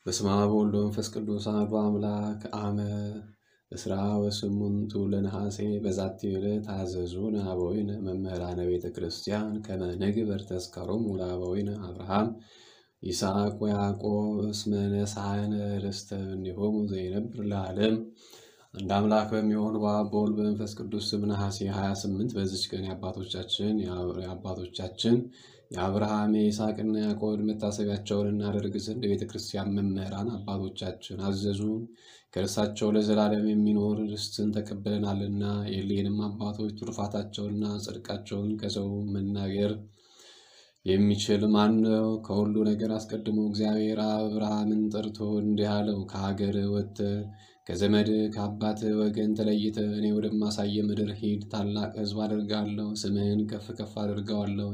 በስመ አብ ወወልድ ወመንፈስ ቅዱስ አሐዱ አምላክ አመ እስራ ወስሙንቱ ለነሐሴ በዛቲ ዕለት አዘዙነ አበዊነ መምህራነ ቤተ ክርስቲያን ከመ ንግበር ተዝካሮሙ ለአበዊነ አብርሃም ይስሐቅ ወያዕቆብ እስመ ነሣእነ ርስተ እምኔሆሙ ዘይነብር ለዓለም። አንድ አምላክ በሚሆን በአብ በወልድ በመንፈስ ቅዱስ ስም ነሐሴ 28 በዚች ቀን የአባቶቻችን የአባቶቻችን የአብርሃም የይስሐቅና ያዕቆብ መታሰቢያቸውን እናደርግ ዘንድ የቤተ ክርስቲያን መምህራን አባቶቻችን አዘዙን። ከእርሳቸው ለዘላለም የሚኖር ርስትን ተቀብለናልና የሌንም አባቶች ትሩፋታቸውንና ጽድቃቸውን ከሰው መናገር የሚችል ማን ነው? ከሁሉ ነገር አስቀድሞ እግዚአብሔር አብርሃምን ጠርቶ እንዲህ አለው፣ ከሀገር ወጥተህ ከዘመድ ከአባት ወገን ተለይተ እኔ ወደማሳየ ምድር ሂድ። ታላቅ ሕዝብ አደርጋለሁ፣ ስምህን ከፍ ከፍ አደርገዋለሁ፣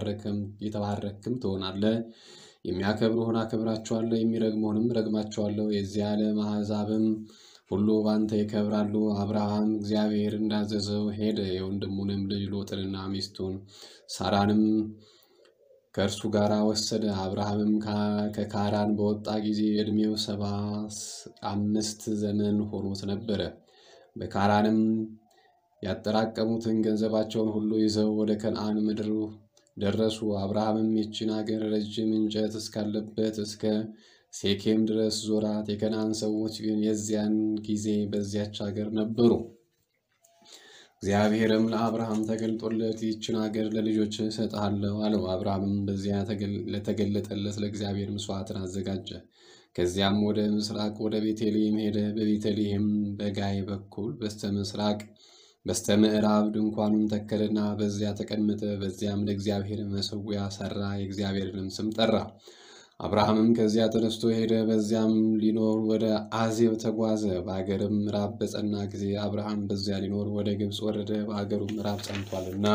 የተባረክም ትሆናለህ። የሚያከብሩህን አከብራቸዋለሁ፣ የሚረግሙህንም ረግማቸዋለሁ። የዚህ ዓለም አሕዛብም ሁሉ ባንተ ይከብራሉ። አብርሃም እግዚአብሔር እንዳዘዘው ሄደ። የወንድሙንም ልጅ ሎጥንና ሚስቱን ሳራንም ከእርሱ ጋር ወሰደ። አብርሃምም ከካራን በወጣ ጊዜ ዕድሜው ሰባ አምስት ዘመን ሆኖት ነበረ። በካራንም ያጠራቀሙትን ገንዘባቸውን ሁሉ ይዘው ወደ ከነዓን ምድር ደረሱ። አብርሃምም ይችን አገር ረጅም እንጨት እስካለበት እስከ ሴኬም ድረስ ዞራት። የከነዓን ሰዎች ግን የዚያን ጊዜ በዚያች አገር ነበሩ። እግዚአብሔርም ለአብርሃም ተገልጦለት ይችን አገር ለልጆች እሰጥሃለሁ አለው። አብርሃምም በዚያ ለተገለጠለት ለእግዚአብሔር መስዋዕትን አዘጋጀ። ከዚያም ወደ ምስራቅ ወደ ቤተልሔም ሄደ። በቤተልሔም በጋይ በኩል በስተ ምስራቅ በስተ ምዕራብ ድንኳኑን ተከለና በዚያ ተቀመጠ። በዚያም ለእግዚአብሔር መሠዊያ ሠራ፣ የእግዚአብሔርንም ስም ጠራ። አብርሃምም ከዚያ ተነስቶ ሄደ። በዚያም ሊኖር ወደ አዜብ ተጓዘ። በአገርም ምዕራብ በጸና ጊዜ አብርሃም በዚያ ሊኖር ወደ ግብፅ ወረደ፣ በአገሩ ምዕራብ ጸንቷልና።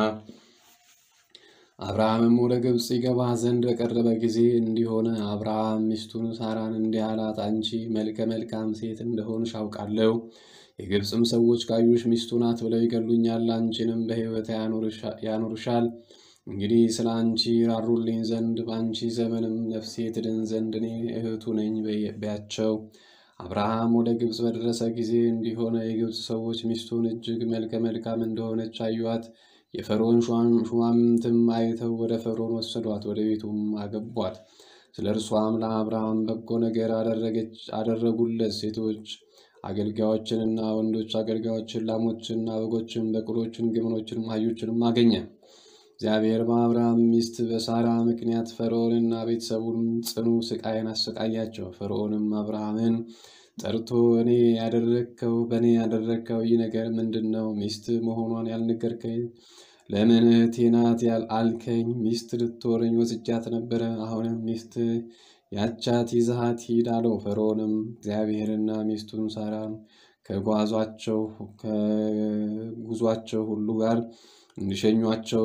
አብርሃምም ወደ ግብፅ ይገባ ዘንድ በቀረበ ጊዜ እንዲሆነ አብርሃም ሚስቱን ሳራን እንዲህ አላት፣ አንቺ መልከ መልካም ሴት እንደሆንሽ አውቃለሁ። የግብፅም ሰዎች ካዩሽ ሚስቱ ናት ብለው ይገሉኛል፣ አንቺንም በሕይወት ያኖርሻል። እንግዲህ ስለ አንቺ ራሩልኝ ዘንድ በአንቺ ዘመንም ነፍሴ ትድን ዘንድ እኔ እህቱ ነኝ በያቸው። አብርሃም ወደ ግብፅ በደረሰ ጊዜ እንዲሆነ የግብፅ ሰዎች ሚስቱን እጅግ መልከ መልካም እንደሆነች አዩአት። የፈርዖን ሹማምንትም አይተው ወደ ፈርዖን ወሰዷት፣ ወደ ቤቱም አገቧት። ስለ እርሷም ለአብርሃም በጎ ነገር አደረጉለት። ሴቶች አገልጋዮችንና ወንዶች አገልጋዮችን፣ ላሞችንና በጎችን፣ በቅሎችን፣ ግመሎችንም አህዮችንም አገኘ። እግዚአብሔር በአብርሃም ሚስት በሳራ ምክንያት ፈርዖንና ቤተሰቡን ጽኑ ስቃይን አሰቃያቸው። ፈርዖንም አብርሃምን ጠርቶ እኔ ያደረግከው በእኔ ያደረግከው ይህ ነገር ምንድን ነው? ሚስት መሆኗን ያልነገርከኝ ለምን እህቴ ናት አልከኝ? ሚስት ልትሆነኝ ወስጃት ነበረ። አሁንም ሚስት ያቻት ይዘሃት ሂድ አለው። ፈርዖንም እግዚአብሔርና ሚስቱን ሳራን ከጓዟቸው ከጉዟቸው ሁሉ ጋር እንዲሸኟቸው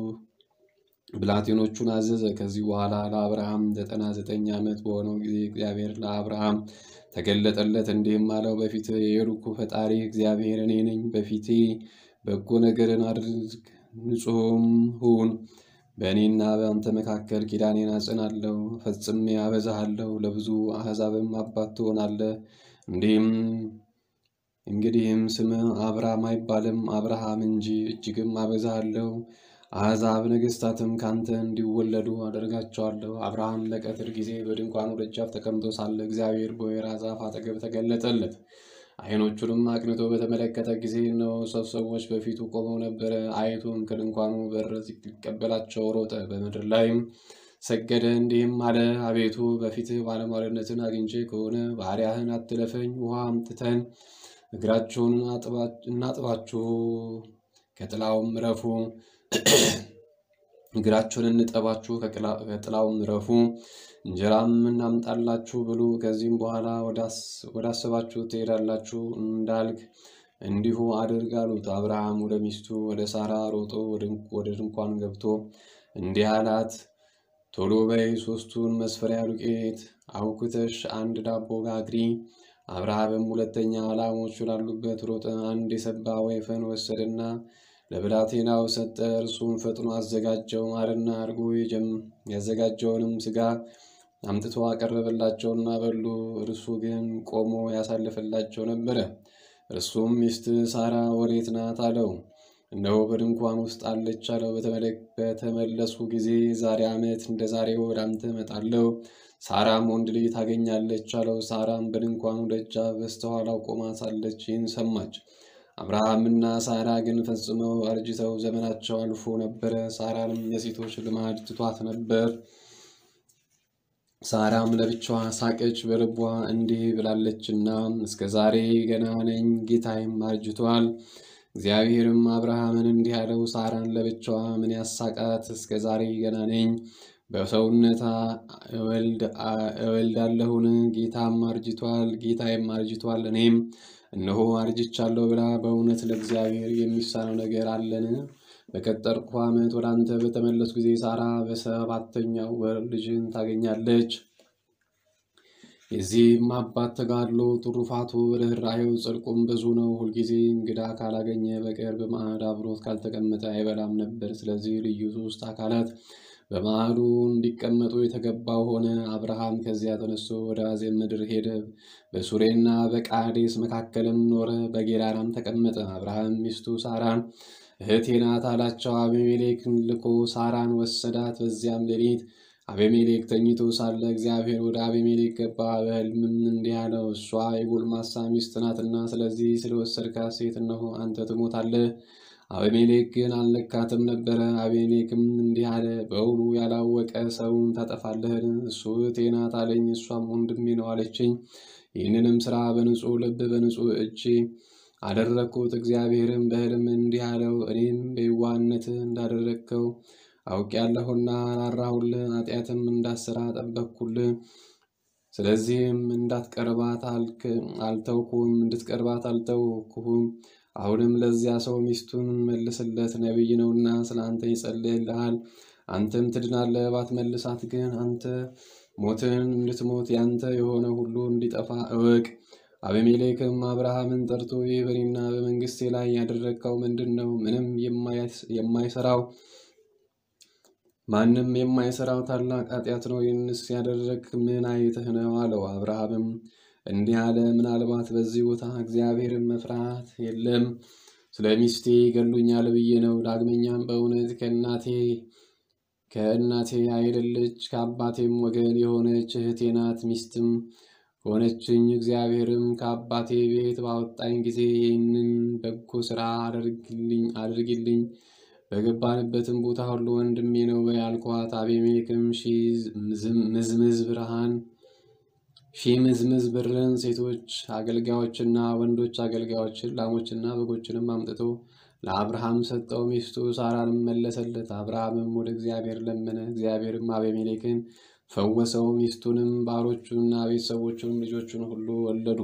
ብላቴኖቹን አዘዘ። ከዚህ በኋላ ለአብርሃም ዘጠና ዘጠኝ ዓመት በሆነው ጊዜ እግዚአብሔር ለአብርሃም ተገለጠለት፣ እንዲህም አለው፣ በፊት የሄድኩ ፈጣሪ እግዚአብሔር እኔ ነኝ። በፊቴ በጎ ነገርን አድርግ፣ ንጹሕም ሁን። በእኔና በአንተ መካከል ኪዳኔን አጽናለሁ፣ ፈጽሜ አበዛሃለሁ፣ ለብዙ አሕዛብም አባት ትሆናለህ። እንዲህም እንግዲህም ስምህ አብራም አይባልም አብርሃም እንጂ፣ እጅግም አበዛሃለሁ። አሕዛብ ነገሥታትም ካንተ እንዲወለዱ አደርጋቸዋለሁ። አብርሃም በቀትር ጊዜ በድንኳኑ ደጃፍ ተቀምጦ ሳለ እግዚአብሔር በወይራ ዛፍ አጠገብ ተገለጠለት። ዓይኖቹንም አቅንቶ በተመለከተ ጊዜ እነሆ ሦስት ሰዎች በፊቱ ቆመው ነበረ። አይቶም ከድንኳኑ በር ሊቀበላቸው ሮጠ፣ በምድር ላይም ሰገደ፣ እንዲህም አለ፣ አቤቱ በፊትህ ባለሟልነትን አግኝቼ ከሆነ ባሪያህን አትለፈኝ። ውሃ አምጥተን እግራችሁን እናጥባችሁ ከጥላውም ረፉ እግራችሁን እንጠባችሁ ከጥላውም ረፉ። እንጀራም እናምጣላችሁ ብሉ። ከዚህም በኋላ ወዳሰባችሁ ትሄዳላችሁ እንዳልክ እንዲሁ አድርግ አሉት። አብርሃም ወደ ሚስቱ ወደ ሳራ ሮጦ ወደ ድንኳን ገብቶ እንዲህ አላት፣ ቶሎ በይ ሦስቱን መስፈሪያ ዱቄት አውክተሽ አንድ ዳቦ ጋግሪ። አብርሃምም ሁለተኛ ላሞች ላሉበት ሮጠ። አንድ የሰባ ወይፈን ወሰደና ለብላቴናው ሰጠ። እርሱም ፈጥኖ አዘጋጀው። ማርና እርጎ ያዘጋጀውንም ሥጋ አምጥቶ አቀረበላቸውና በሉ። እርሱ ግን ቆሞ ያሳልፍላቸው ነበረ። እርሱም ሚስት ሳራ ወዴት ናት አለው። እነሆ በድንኳን ውስጥ አለች አለው። በተመለሱ ጊዜ ዛሬ ዓመት እንደ ዛሬው ወደ አንተ እመጣለሁ፣ ሳራም ወንድ ልጅ ታገኛለች አለው። ሳራም በድንኳኑ ደጃፍ በስተኋላው ቆማ ሳለች ይህን ሰማች። አብርሃምና ሳራ ግን ፈጽመው አርጅተው ዘመናቸው አልፎ ነበረ። ሳራንም የሴቶች ልማድ ትቷት ነበር። ሳራም ለብቻዋ ሳቀች፣ በልቧ እንዲህ ብላለችና እስከ ዛሬ ገና ነኝ፣ ጌታዬም አርጅቷል። እግዚአብሔርም አብርሃምን እንዲህ አለው፣ ሳራን ለብቻዋ ምን ያሳቃት? እስከ ዛሬ ገና ነኝ፣ በሰውነታ እወልዳለሁን? ጌታም አርጅቷል፣ ጌታዬም አርጅቷል፣ እኔም እነሆ አርጅቻለሁ ብላ በእውነት ለእግዚአብሔር የሚሳነው ነገር አለን? በቀጠርኩ ዓመት ወደ አንተ በተመለሱ ጊዜ ሳራ በሰባተኛው ወር ልጅን ታገኛለች። የዚህም አባት ተጋድሎ ትሩፋቱ፣ ርኅራኄው፣ ጽድቁም ብዙ ነው። ሁልጊዜ እንግዳ ካላገኘ በቀር በማዕድ አብሮት ካልተቀመጠ አይበላም ነበር። ስለዚህ ልዩ ሦስት አካላት በማዕዱ እንዲቀመጡ የተገባው ሆነ። አብርሃም ከዚያ ተነስቶ ወደ አዜብ ምድር ሄደ። በሱሬና በቃዴስ መካከልም ኖረ። በጌራራም ተቀመጠ። አብርሃም ሚስቱ ሳራን እህቴ ናት አላቸው። አቤሜሌክን ልኮ ሳራን ወሰዳት። በዚያም ሌሊት አቤሜሌክ ተኝቶ ሳለ እግዚአብሔር ወደ አቤሜሌክ ገባ። በሕልምም እንዲህ አለው፣ እሷ የጎልማሳ ሚስት ናትና ስለዚህ ስለወሰድካት ሴት እነሆ አንተ ትሞታለህ። አቤሜሌክ ግን አልነካትም ነበረ። አቤሜሌክም እንዲህ አለ፣ በውኑ ያላወቀ ሰውን ታጠፋለህን? እሱ እህቴ ናት አለኝ፣ እሷም ወንድሜ ነው አለችኝ። ይህንንም ስራ በንጹሕ ልብ በንጹሕ እጅ አደረግኩት። እግዚአብሔርም በሕልም እንዲህ አለው፣ እኔም በየዋህነትህ እንዳደረግከው አውቄያለሁና ራራሁልህ፣ ኃጢአትም እንዳትሠራ ጠበቅኩልህ። ስለዚህም እንዳትቀርባት አልተውኩም እንድትቀርባት አልተውኩህም። አሁንም ለዚያ ሰው ሚስቱን መልስለት፣ ነቢይ ነውና ስለ አንተ ይጸልይልሃል፣ አንተም ትድናለህ። ባትመልሳት ግን አንተ ሞትን እንድትሞት ያንተ የሆነ ሁሉ እንዲጠፋ እወቅ። አቤሜሌክም አብርሃምን ጠርቶ ይህ በእኔና በመንግስቴ ላይ ያደረግከው ምንድን ነው? ምንም የማይሰራው ማንም የማይሰራው ታላቅ ኃጢአት ነው። ይህንስ ያደረግ ምን አይተህ ነው አለው። አብርሃምም እንዲህ አለ፣ ምናልባት በዚህ ቦታ እግዚአብሔርን መፍራት የለም፣ ስለ ሚስቴ ይገሉኛል ብዬ ነው። ዳግመኛም በእውነት ከእናቴ ከእናቴ አይደለች ከአባቴም ወገን የሆነች እህቴ ናት፣ ሚስትም ሆነችኝ። እግዚአብሔርም ከአባቴ ቤት ባወጣኝ ጊዜ ይህንን በጎ ስራ አድርግልኝ በገባንበትም ቦታ ሁሉ ወንድሜ ነው ያልኳት። አቤሜሌክም ምዝምዝ ብርሃን ሺህ ምዝምዝ ብርን፣ ሴቶች አገልጋዮችና ወንዶች አገልጋዮችን፣ ላሞችና በጎችንም አምጥቶ ለአብርሃም ሰጠው። ሚስቱ ሳራንም መለሰለት። አብርሃምም ወደ እግዚአብሔር ለመነ። እግዚአብሔርም አቤሜሌክን ፈወሰው። ሚስቱንም ባሮቹንና ቤተሰቦቹንም ልጆቹን ሁሉ ወለዱ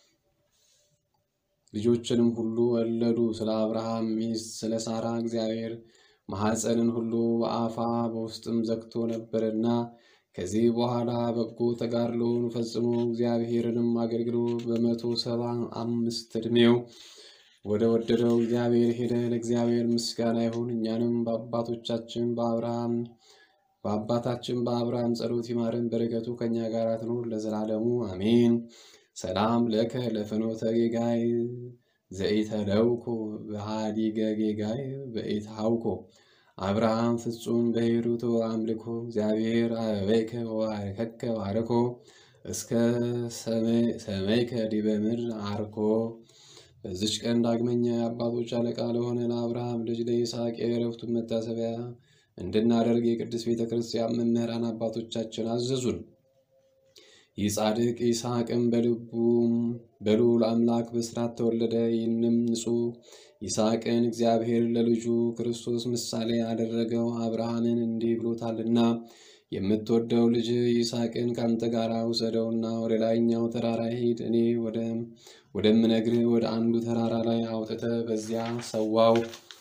ልጆችንም ሁሉ ወለዱ። ስለ አብርሃም ሚስት ስለ ሳራ እግዚአብሔር ማኅፀንን ሁሉ በአፋ በውስጥም ዘግቶ ነበርና ከዚህ በኋላ በጎ ተጋድሎውን ፈጽሞ እግዚአብሔርንም አገልግሎ በመቶ ሰባ አምስት ዕድሜው ወደ ወደደው እግዚአብሔር ሄደ። ለእግዚአብሔር ምስጋና ይሁን። እኛንም በአባቶቻችን በአብርሃም በአባታችን በአብርሃም ጸሎት ይማረን፣ በረከቱ ከእኛ ጋር ትኑር ለዘላለሙ አሜን። ሰላም ለከ ለፍኖተ ጌጋይ ዘኢተለውኮ በሃዲገ ጌጋይ በኢትሃውኮ አብርሃም ፍጹም በሂሩቶ አምልኮ እግዚአብሔር አበበይከ ወባረከከ ባረኮ እስከ ሰመይከ ዲበ ምድር አርኮ። በዚች ቀን ዳግመኛ የአባቶች አለቃ ለሆነ ለአብርሃም ልጅ ለይስሐቅ የዕረፍቱን መታሰቢያ እንድናደርግ የቅድስት ቤተ ክርስቲያን መምህራን አባቶቻችን አዘዙን። ይህ ጻድቅ ይስሐቅም በልቡ በልዑል አምላክ በስራት ተወለደ። ይህንም ንጹሕ ይስሐቅን እግዚአብሔር ለልጁ ክርስቶስ ምሳሌ አደረገው። አብርሃምን እንዲህ ብሎታልና የምትወደው ልጅ ይስሐቅን ከአንተ ጋር ውሰደውና ወደ ላይኛው ተራራ ሂድ፣ እኔ ወደምነግርህ ወደ አንዱ ተራራ ላይ አውጥተህ በዚያ ሰዋው።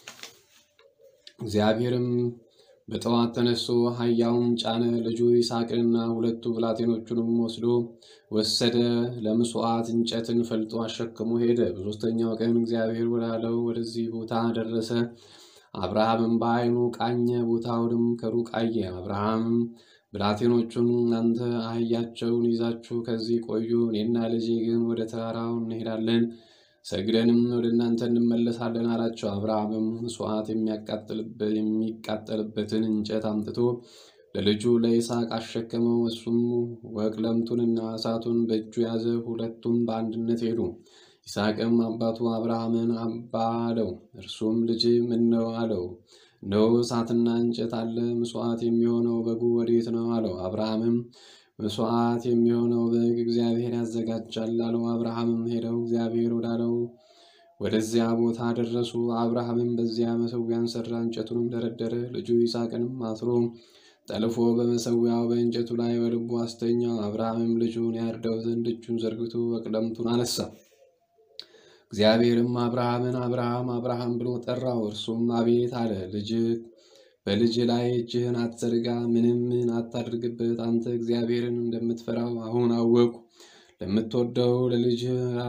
እግዚአብሔርም በጠዋት ተነስቶ አህያውን ጫነ። ልጁ ይስሐቅንና ሁለቱ ብላቴኖቹንም ወስዶ ወሰደ። ለምጽዋት እንጨትን ፈልጦ አሸክሞ ሄደ። በሦስተኛው ቀን እግዚአብሔር ወዳለው ወደዚህ ቦታ ደረሰ። አብርሃምም በዓይኑ ቃኘ፣ ቦታውንም ከሩቅ አየ። አብርሃምም ብላቴኖቹን እናንተ አህያቸውን ይዛችሁ ከዚህ ቆዩ፣ እኔና ልጄ ግን ወደ ተራራው እንሄዳለን፣ ሰግደንም ወደ እናንተ እንመለሳለን አላቸው። አብርሃምም መስዋዕት የሚቃጠልበትን እንጨት አምጥቶ ለልጁ ለይስሐቅ አሸከመው። እሱም ወቅለምቱንና እሳቱን በእጁ ያዘ። ሁለቱም በአንድነት ሄዱ። ይስሐቅም አባቱ አብርሃምን አባ አለው። እርሱም ልጅ ምን ነው አለው። እነሆ እሳትና እንጨት አለ፣ መስዋዕት የሚሆነው በጉ ወዴት ነው አለው። አብርሃምም መስዋዕት የሚሆነው በግ እግዚአብሔር ያዘጋጃል አለው። አብርሃምም ሄደው እግዚአብሔር ወዳለው ወደዚያ ቦታ ደረሱ። አብርሃምም በዚያ መሠዊያን ሠራ፣ እንጨቱንም ደረደረ። ልጁ ይስሐቅንም አስሮ ጠልፎ በመሠዊያው በእንጨቱ ላይ በልቡ አስተኛው። አብርሃምም ልጁን ያርደው ዘንድ እጁን ዘርግቶ ወቅለምቱን አነሳ። እግዚአብሔርም አብርሃምን አብርሃም አብርሃም ብሎ ጠራው። እርሱም አቤት አለ። ልጅ በልጅ ላይ እጅህን አትዘርጋ፣ ምንም ምን አታድርግበት። አንተ እግዚአብሔርን እንደምትፈራው አሁን አወቁ። ለምትወደው ለልጅ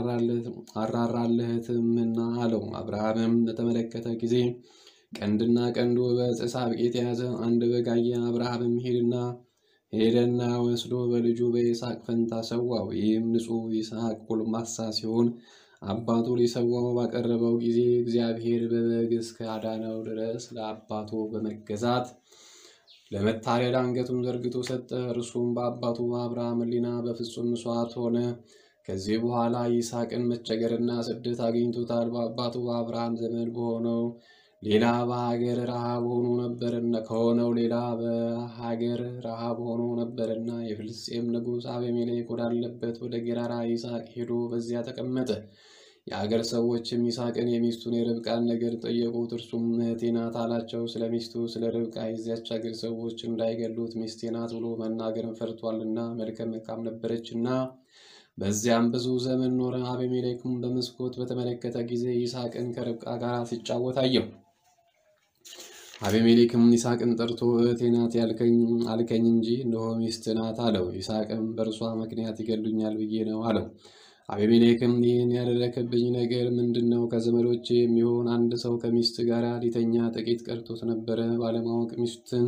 አራራለህትምና አለው። አብርሃምም በተመለከተ ጊዜ ቀንድና ቀንዱ በዕፀ ሳቤቅ የያዘ አንድ በግ አየ። አብርሃምም ሄድና ሄደና ወስዶ በልጁ በይስሐቅ ፈንታ ሰዋው። ይህም ንጹሕ ይስሐቅ ጎልማሳ ሲሆን አባቱ ሊሰዋው ባቀረበው ጊዜ እግዚአብሔር በበግ እስከ አዳነው ድረስ ለአባቱ በመገዛት ለመታለል አንገቱን ዘርግቶ ሰጠ። እርሱም በአባቱ በአብርሃም ሕሊና በፍጹም መስዋዕት ሆነ። ከዚህ በኋላ ይስሐቅን መቸገርና ስደት አግኝቶታል። በአባቱ በአብርሃም ዘመን በሆነው ሌላ በሀገር ረሃብ ሆኖ ነበርና ከሆነው ሌላ በሀገር ረሃብ ሆኖ ነበርና የፍልስጤም ንጉሥ አቤሜሌክ ወዳለበት ወደ ጌራራ ይስሐቅ ሄዶ በዚያ ተቀመጠ። የአገር ሰዎችም ይስሐቅን የሚስቱን የርብቃን ነገር ጠየቁት። እርሱም እህቴ ናት አላቸው። ስለ ሚስቱ ስለ ርብቃ የዚያች አገር ሰዎች እንዳይገሉት ሚስቴ ናት ብሎ መናገርን ፈርቷልና መልከ መልካም ነበረችና በዚያም ብዙ ዘመን ኖረ። አቤሜሌክም በመስኮት በተመለከተ ጊዜ ይስሐቅን ከርብቃ ጋር ሲጫወት አየው። አቤሜሌክም ይስሐቅን ጠርቶ እህቴ ናት አልከኝ እንጂ እነሆ ሚስት ናት አለው። ይስሐቅም በእርሷ ምክንያት ይገሉኛል ብዬ ነው አለው። አቤሜሌክም ይህን ያደረከብኝ ነገር ምንድን ነው? ከዘመዶች የሚሆን አንድ ሰው ከሚስት ጋር ሊተኛ ጥቂት ቀርቶት ነበረ። ባለማወቅ ሚስትን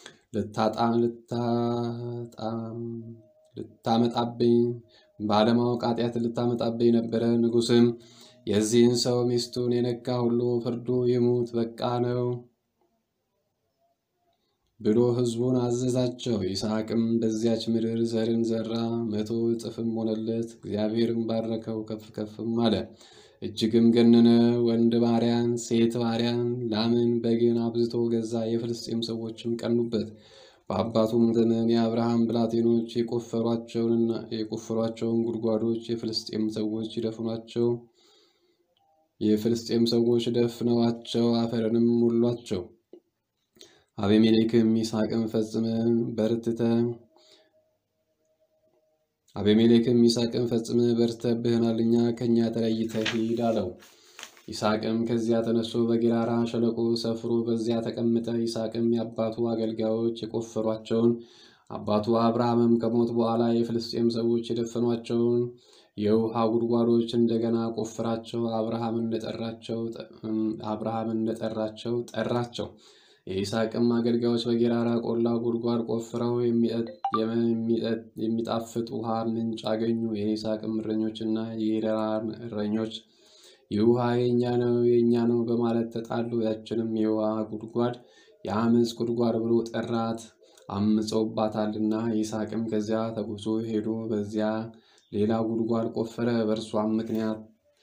ልታመጣብኝ ባለማወቅ ኃጢአት ልታመጣብኝ ነበረ። ንጉሥም የዚህን ሰው ሚስቱን የነካ ሁሉ ፍርዱ ይሙት በቃ ነው ብሎ ሕዝቡን አዘዛቸው። ይስሐቅም በዚያች ምድር ዘርን ዘራ፣ መቶ እጥፍም ሆነለት። እግዚአብሔርም ባረከው፣ ከፍ ከፍም አለ፣ እጅግም ገነነ። ወንድ ባሪያን፣ ሴት ባሪያን፣ ላምን፣ በግን አብዝቶ ገዛ። የፍልስጤም ሰዎችም ቀኑበት። በአባቱም ዘመን የአብርሃም ብላቴኖች የቆፈሯቸውን ጉድጓዶች የፍልስጤም ሰዎች ይደፍኗቸው የፍልስጤም ሰዎች ደፍነዋቸው አፈርንም ሞሏቸው። አቤሜሌክም ይስሐቅን ፈጽመ በርትተ አቤሜሌክም ይስሐቅን ፈጽመ በርትተብህናልና ከእኛ ተለይተህ ሂድ አለው። ይስሐቅም ከዚያ ተነስቶ በጌራራ ሸለቆ ሰፍሮ በዚያ ተቀመጠ። ይስሐቅም የአባቱ አገልጋዮች የቆፈሯቸውን አባቱ አብርሃምም ከሞት በኋላ የፍልስጤም ሰዎች የደፈኗቸውን የውሃ ጉድጓዶች እንደገና ቆፍራቸው አብርሃም እንደጠራቸው አብርሃም እንደጠራቸው ጠራቸው። የይስሐቅም አገልጋዮች በጌራራ ቆላ ጉድጓድ ቆፍረው የሚጣፍጥ ውሃ ምንጭ አገኙ። የይስሐቅም እረኞችና የጌራራ እረኞች ይህ ውሃ የእኛ ነው የእኛ ነው በማለት ተጣሉ። ያችንም የውሃ ጉድጓድ የአመፅ ጉድጓድ ብሎ ጠራት፣ አምፀውባታልና። ይስሐቅም ከዚያ ተጉዞ ሄዶ በዚያ ሌላ ጉድጓድ ቆፈረ። በእርሷም ምክንያት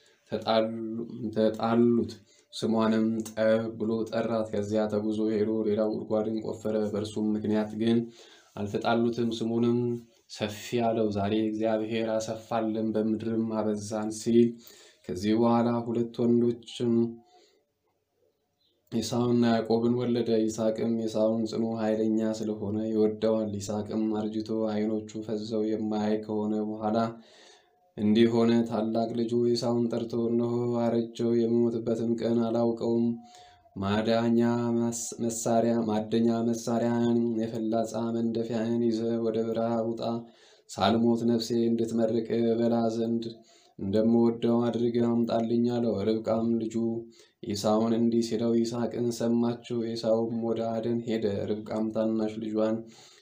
ተጣሉት። ስሟንም ጠብ ብሎ ጠራት። ከዚያ ተጉዞ ሄዶ ሌላ ጉድጓድን ቆፈረ። በእርሱም ምክንያት ግን አልተጣሉትም። ስሙንም ሰፊ አለው። ዛሬ እግዚአብሔር አሰፋልን በምድርም አበዛን ሲል ከዚህ በኋላ ሁለት ወንዶችም ኤሳውና ያዕቆብን ወለደ። ይስሐቅም ኤሳውን ጽኑ ኃይለኛ ስለሆነ ይወደዋል። ይስሐቅም አርጅቶ ዓይኖቹ ፈዘው የማያይ ከሆነ በኋላ እንዲህ ሆነ። ታላቅ ልጁ ኤሳውን ጠርቶ እነሆ አረጀው፣ የምሞትበትም ቀን አላውቀውም። ማዳኛ መሳሪያ ማደኛ መሳሪያን የፈላጻ መንደፊያህን ይዘ ወደ በረሃ ውጣ፣ ሳልሞት ነፍሴ እንድትመርቅ በላ ዘንድ እንደምወደው አድርገህ አምጣልኝ አለው። ርብቃም ልጁ ኤሳውን እንዲህ ሲለው ይስሐቅን ሰማችው። ኤሳውም ወደ አደን ሄደ። ርብቃም ታናሽ ልጇን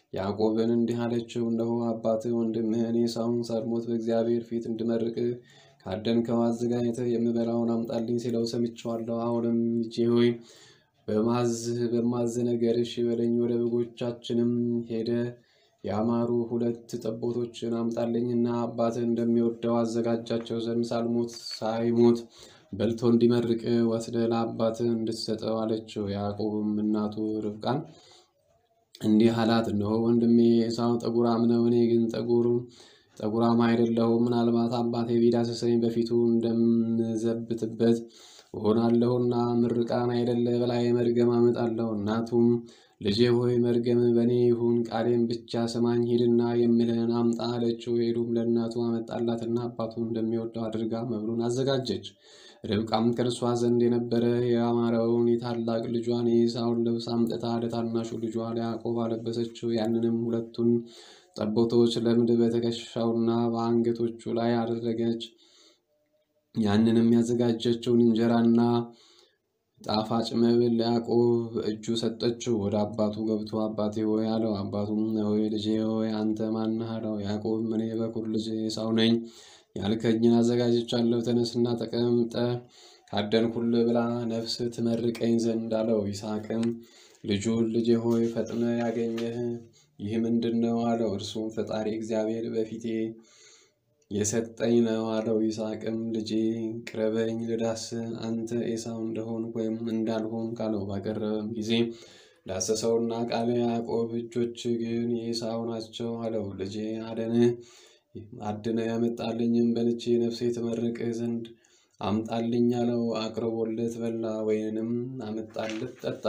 ያዕቆብን እንዲህ አለችው፣ እነሆ አባትህ ወንድምህን ኤሳውን ሳልሞት በእግዚአብሔር ፊት እንድመርቅህ ካደንከው አዘጋጅተህ የምበላውን አምጣልኝ ሲለው ሰምቼዋለሁ። አሁንም ልጄ ሆይ በማዝህ በማዝ ነገር እሺ በለኝ። ወደ በጎቻችንም ሄደ ያማሩ ሁለት ጠቦቶችን አምጣልኝና አባትህ እንደሚወደው አዘጋጃቸው ዘንድ ሳልሞት ሳይሞት በልቶ እንዲመርቅ ወስደህ ለአባትህ እንድትሰጠው አለችው። ያዕቆብም እናቱ ርብቃን እንዲህ አላት፣ እነሆ ወንድሜ ኤሳው ጠጉራም ነው፣ እኔ ግን ጠጉሩ ጠጉራም አይደለሁም። ምናልባት አባቴ ቢዳስሰኝ በፊቱ እንደምዘብትበት እሆናለሁና ምርቃን አይደለ በላይ መርገም አመጣለሁ። እናቱም ልጄ ሆይ መርገም በእኔ ይሁን፣ ቃሌም ብቻ ስማኝ፣ ሂድና የምልህን አምጣ አለችው። ሄዱም ለእናቱ አመጣላትና አባቱ እንደሚወደው አድርጋ መብሉን አዘጋጀች። ርብቃም ከእርሷ ዘንድ የነበረ የአማረውን የታላቅ ልጇን የኤሳውን ልብስ አምጥታ ለታናሹ ልጇ ለያዕቆብ አለበሰችው። ያንንም ሁለቱን ጠቦቶች ለምድ በትከሻውና በአንገቶቹ ላይ አደረገች። ያንንም ያዘጋጀችውን እንጀራና ጣፋጭ መብል ለያዕቆብ በእጁ ሰጠችው። ወደ አባቱ ገብቶ አባቴ ሆይ አለው። አባቱም ሆይ ልጄ ሆይ አንተ ማነህ አለው። ያዕቆብም እኔ በኩር ልጅ ኤሳው ነኝ፣ ያልከኝን አዘጋጅቻለሁ። ተነስና ተቀምጠ ካደንኩልህ ብላ ነፍስ ትመርቀኝ ዘንድ አለው። ይስሐቅም ልጁን ልጄ ሆይ ፈጥነ ያገኘህ ይህ ምንድን ነው አለው። እርሱም ፈጣሪ እግዚአብሔር በፊቴ የሰጠኝ ነው አለው። ይስሐቅም ልጄ ቅረበኝ ልዳስ አንተ ኤሳው እንደሆን ወይም እንዳልሆን ካለው ባቀረበም ጊዜ ዳሰሰውና ቃለ ያዕቆብ እጆች ግን የኤሳው ናቸው አለው። ልጄ አደንህ አድነ ያመጣልኝም በልቼ ነፍሴ ትመርቅህ ዘንድ አምጣልኝ አለው። አቅርቦለት በላ፣ ወይንም አመጣለት ጠጣ።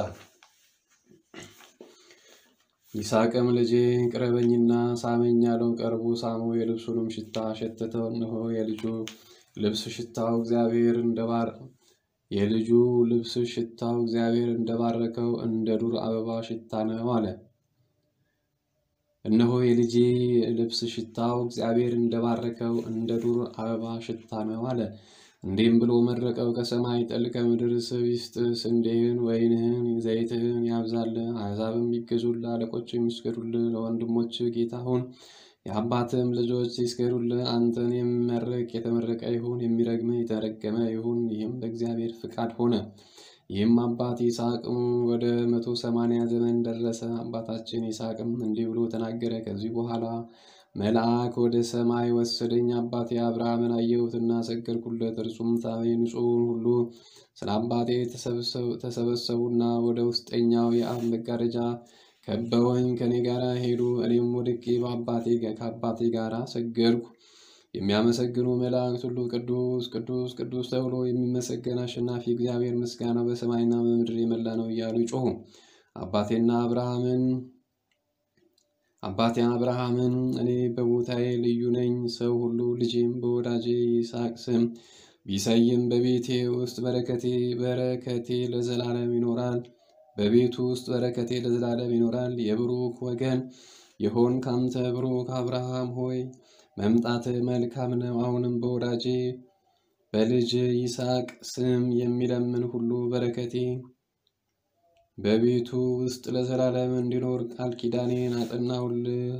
ይስሐቅም ልጄ ቅረበኝና ሳመኝ አለው። ቀርቦ ሳሙ፣ የልብሱንም ሽታ ሸተተው። እነሆ የልጁ ልብስ ሽታው እግዚአብሔር እንደባር የልጁ ልብስ ሽታው እግዚአብሔር እንደባረከው እንደ ዱር አበባ ሽታ ነው አለ። እነሆ የልጄ ልብስ ሽታው እግዚአብሔር እንደባረከው እንደ ዱር አበባ ሽታ ነው አለ። እንዲህም ብሎ መረቀው። ከሰማይ ጠል ከምድር ስብ ይስጥህ፣ ስንዴህን፣ ወይንህን፣ ዘይትህን ያብዛልህ። አሕዛብም ይገዙልህ፣ አለቆችም ይስገዱልህ። ለወንድሞች ጌታ ሁን፣ የአባትህም ልጆች ይስገዱልህ። አንተን የሚመርቅ የተመረቀ ይሁን፣ የሚረግምህ የተረገመ ይሁን። ይህም በእግዚአብሔር ፍቃድ ሆነ። ይህም አባት ይስሐቅም ወደ መቶ ሰማንያ ዘመን ደረሰ። አባታችን ይስሐቅም እንዲህ ብሎ ተናገረ። ከዚህ በኋላ መልአክ ወደ ሰማይ ወሰደኝ። አባቴ አብርሃምን አየሁትና ሰገድኩለት። እርሱም ታቤ ንጹሑን ሁሉ ስለ አባቴ ተሰበሰቡና ወደ ውስጠኛው የአብ መጋረጃ ከበወኝ ከኔ ጋር ሄዱ። እኔም ወድቄ በአባቴ ከአባቴ ጋር ሰገድኩ። የሚያመሰግኑ መላእክት ሁሉ ቅዱስ ቅዱስ ቅዱስ ተብሎ የሚመሰገን አሸናፊ እግዚአብሔር ምስጋናው በሰማይና በምድር የመላ ነው እያሉ ይጮሁ። አባቴና አብርሃምን አባቴ አብርሃምን እኔ በቦታዬ ልዩ ነኝ፣ ሰው ሁሉ ልጄም በወዳጄ ይስሐቅ ስም ቢሰይም በቤቴ ውስጥ በረከቴ በረከቴ ለዘላለም ይኖራል። በቤቱ ውስጥ በረከቴ ለዘላለም ይኖራል። የብሩክ ወገን የሆን ካንተ ብሩክ አብርሃም ሆይ መምጣት መልካም ነው። አሁንም በወዳጄ በልጅ ይስሐቅ ስም የሚለምን ሁሉ በረከቴ በቤቱ ውስጥ ለዘላለም እንዲኖር ቃል ኪዳኔን አጸናሁልህ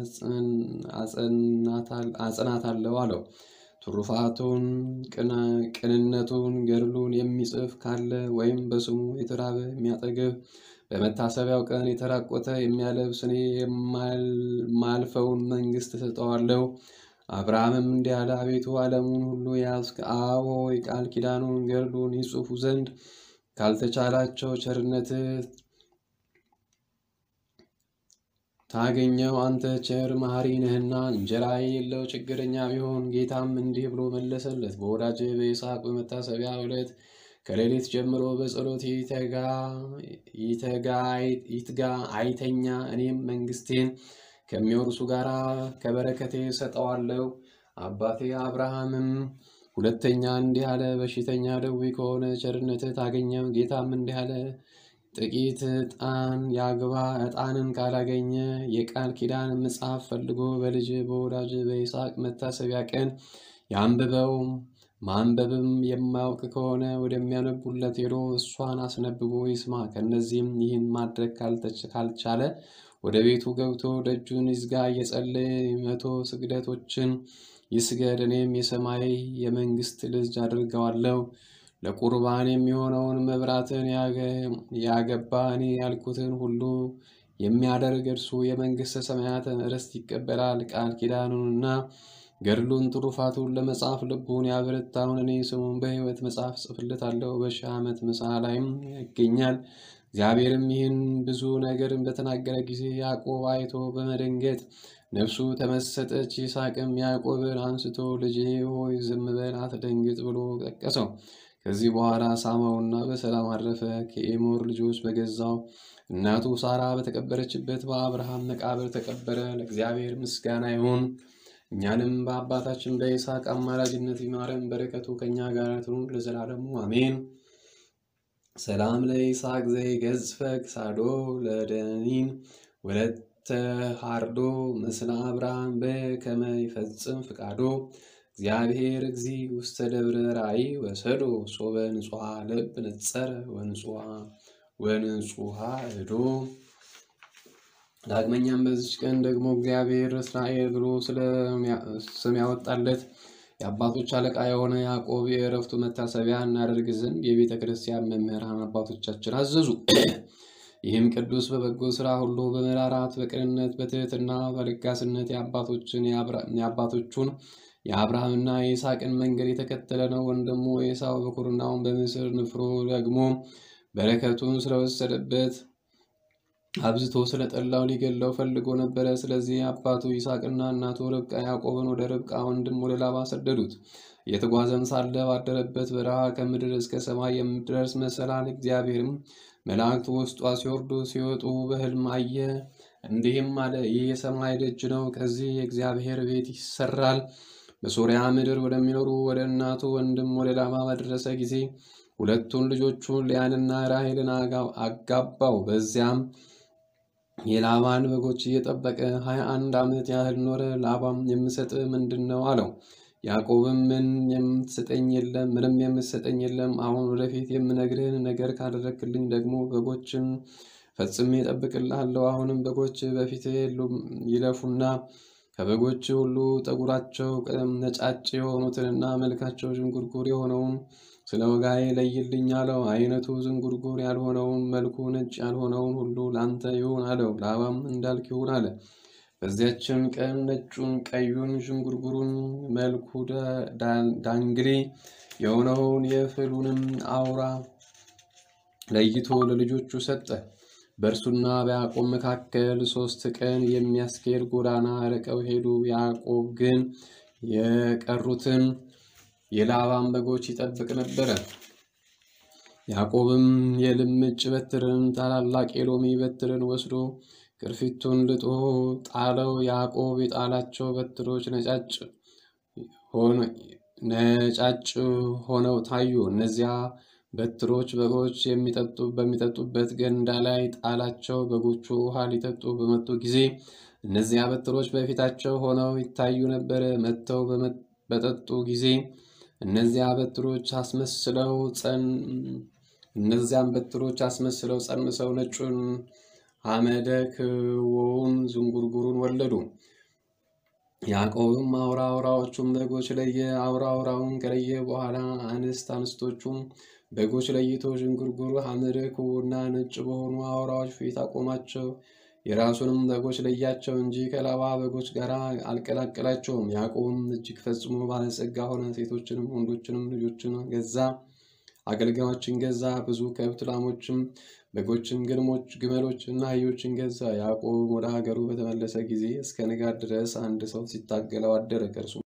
አጽናታለሁ አለው። ትሩፋቱን ቅንነቱን ገድሉን የሚጽፍ ካለ ወይም በስሙ የተራበ የሚያጠግብ በመታሰቢያው ቀን የተራቆተ የሚያለብስ እኔ የማልፈውን መንግሥት እሰጠዋለሁ። አብርሃምም እንዲህ አለ፣ አቤቱ ዓለሙን ሁሉ ያዝክ። አብ ሆይ ቃል ኪዳኑን ገድሉን ይጽፉ ዘንድ ካልተቻላቸው ቸርነትህ ታገኘው። አንተ ቸር መሐሪ ነህና እንጀራ የሌለው ችግረኛ ቢሆን። ጌታም እንዲህ ብሎ መለሰለት፣ በወዳጅ በይስሐቅ በመታሰቢያ ዕለት ከሌሊት ጀምሮ በጸሎት ይትጋ አይተኛ። እኔም መንግሥቴን ከሚወርሱ ጋር ከበረከቴ ሰጠዋለሁ። አባቴ አብርሃምም ሁለተኛ እንዲህ አለ፣ በሽተኛ ደዌ ከሆነ ቸርነትህ ታገኘው። ጌታም እንዲህ አለ፣ ጥቂት ዕጣን ያግባ። ዕጣንን ካላገኘ የቃል ኪዳን መጽሐፍ ፈልጎ በልጅ በወዳጅ በይስሐቅ መታሰቢያ ቀን ያንብበው። ማንበብም የማያውቅ ከሆነ ወደሚያነቡለት ሄዶ እሷን አስነብቦ ይስማ። ከእነዚህም ይህን ማድረግ ካልቻለ ወደ ቤቱ ገብቶ ደጁን ይዝጋ፣ እየጸለየ መቶ ስግደቶችን ይስገድ። እኔም የሰማይ የመንግስት ልጅ አድርገዋለሁ። ለቁርባን የሚሆነውን መብራትን ያገባ እኔ ያልኩትን ሁሉ የሚያደርግ እርሱ የመንግሥተ ሰማያትን ርስት ይቀበላል። ቃል ኪዳኑንና ገድሉን ትሩፋቱን ለመጻፍ ልቡን ያበረታውን እኔ ስሙን በሕይወት መጽሐፍ ጽፍለታለሁ። በሺህ ዓመት ምሳ ላይም ይገኛል። እግዚአብሔርም ይህን ብዙ ነገርን በተናገረ ጊዜ ያዕቆብ አይቶ በመደንገጥ ነፍሱ ተመሰጠች። ይስሐቅም ያዕቆብን አንስቶ ልጄ ሆይ ዝም በል አትደንግጥ ብሎ ጠቀሰው። ከዚህ በኋላ ሳመውና በሰላም አረፈ። ከኤሞር ልጆች በገዛው እናቱ ሳራ በተቀበረችበት በአብርሃም መቃብር ተቀበረ። ለእግዚአብሔር ምስጋና ይሁን። እኛንም በአባታችን በይስሐቅ አማላጅነት ይማረን፣ በረከቱ ከእኛ ጋር ትኑር ለዘላለሙ አሜን። ሰላም ለይስሐቅ ዘይገዝፈ ክሳዶ ለደኒን ወለተ ሃርዶ ምስለ አብርሃም በከመ ይፈጽም ፍቃዶ እግዚአብሔር እግዚ ውስተ ደብረ ራእይ ወሰዶ ሶበ ንጹሐ ልብ ነጸረ ወንጹሐ እዶ። ዳግመኛም በዚች ቀን ደግሞ እግዚአብሔር እስራኤል ብሎ ስም ያወጣለት የአባቶች አለቃ የሆነ ያዕቆብ የዕረፍቱ መታሰቢያ እናደርግ ዘንድ የቤተ ክርስቲያን መምህራን አባቶቻችን አዘዙ። ይህም ቅዱስ በበጎ ሥራ ሁሉ በመራራት በቅንነት በትሕትና በለጋስነት የአባቶቹን የአብርሃምና የይስሐቅን መንገድ የተከተለ ነው። ወንድሙ ኤሳው በኩርናውን በምስር ንፍሮ ደግሞ በረከቱን ስለወሰደበት አብዝቶ ስለጠላው ሊገለው ፈልጎ ነበረ። ስለዚህ አባቱ ይስሐቅና እናቱ ርብቃ ያዕቆብን ወደ ርብቃ ወንድም ወደ ላባ ሰደዱት። እየተጓዘም ሳለ ባደረበት በረሃ ከምድር እስከ ሰማይ የምትደርስ መሰላል እግዚአብሔርም መላእክት ውስጧ ሲወርዱ ሲወጡ በሕልም አየ። እንዲህም አለ፣ ይህ የሰማይ ደጅ ነው። ከዚህ የእግዚአብሔር ቤት ይሰራል። በሶርያ ምድር ወደሚኖሩ ወደ እናቱ ወንድም ወደ ላባ በደረሰ ጊዜ ሁለቱን ልጆቹን ሊያንና ራሔልን አጋባው። በዚያም የላባን በጎች እየጠበቀ ሀያ አንድ ዓመት ያህል ኖረ። ላባም የምሰጥ ምንድን ነው አለው። ያዕቆብም ምን የምትሰጠኝ የለም፣ ምንም የምትሰጠኝ የለም። አሁን ወደፊት የምነግርህን ነገር ካደረግክልኝ ደግሞ በጎችን ፈጽሜ እጠብቅልሃለሁ። አሁንም በጎች በፊት ይለፉና ከበጎች ሁሉ ጠጉራቸው ነጫጭ የሆኑትንና መልካቸው ዥንጉርጉር የሆነውን ስለ ወጋዬ ለይልኝ አለው። አይነቱ ዝንጉርጉር ያልሆነውን መልኩ ነጭ ያልሆነውን ሁሉ ላንተ ይሁን አለው። ላባም እንዳልክ ይሁን አለ። በዚያችን ቀን ነጩን፣ ቀዩን፣ ዥንጉርጉሩን መልኩ ዳንግሌ የሆነውን የፍሉንም አውራ ለይቶ ለልጆቹ ሰጠ። በእርሱና በያዕቆብ መካከል ሦስት ቀን የሚያስኬድ ጎዳና ርቀው ሄዱ። ያዕቆብ ግን የቀሩትን የላባን በጎች ይጠብቅ ነበረ። ያዕቆብም የልምጭ በትርን ታላላቅ የሎሚ በትርን ወስዶ ቅርፊቱን ልጦ ጣለው። ያዕቆብ የጣላቸው በትሮች ነጫጭ ሆነው ታዩ። እነዚያ በትሮች በጎች የሚጠጡ በሚጠጡበት ገንዳ ላይ ጣላቸው። በጎቹ ውሃ ሊጠጡ በመጡ ጊዜ እነዚያ በትሮች በፊታቸው ሆነው ይታዩ ነበረ። መጥተው በጠጡ ጊዜ እነዚያ በትሮች አስመስለው እነዚያም በትሮች አስመስለው ጸንሰው ነጩን አመደ ክዎውን ዝንጉርጉሩን ወለዱ። ያዕቆብም አውራ አውራዎቹን በጎች ለየ። አውራ አውራውን ከለየ በኋላ አንስት አንስቶቹም በጎች ለይቶ ዥንጉርጉር ሐመደ ክቡና ነጭ በሆኑ አውራዎች ፊት አቆማቸው። የራሱንም በጎች ለያቸው እንጂ ከላባ በጎች ጋር አልቀላቀላቸውም። ያዕቆብም እጅግ ፈጽሞ ባለጸጋ ሆነ። ሴቶችንም ወንዶችንም ልጆችን ገዛ፣ አገልጋዮችን ገዛ። ብዙ ከብት፣ ላሞችም፣ በጎችም፣ ግልሞች፣ ግመሎችና አህዮችን ገዛ። ያዕቆብ ወደ ሀገሩ በተመለሰ ጊዜ እስከ ንጋት ድረስ አንድ ሰው ሲታገለው አደረ። ከእርሱም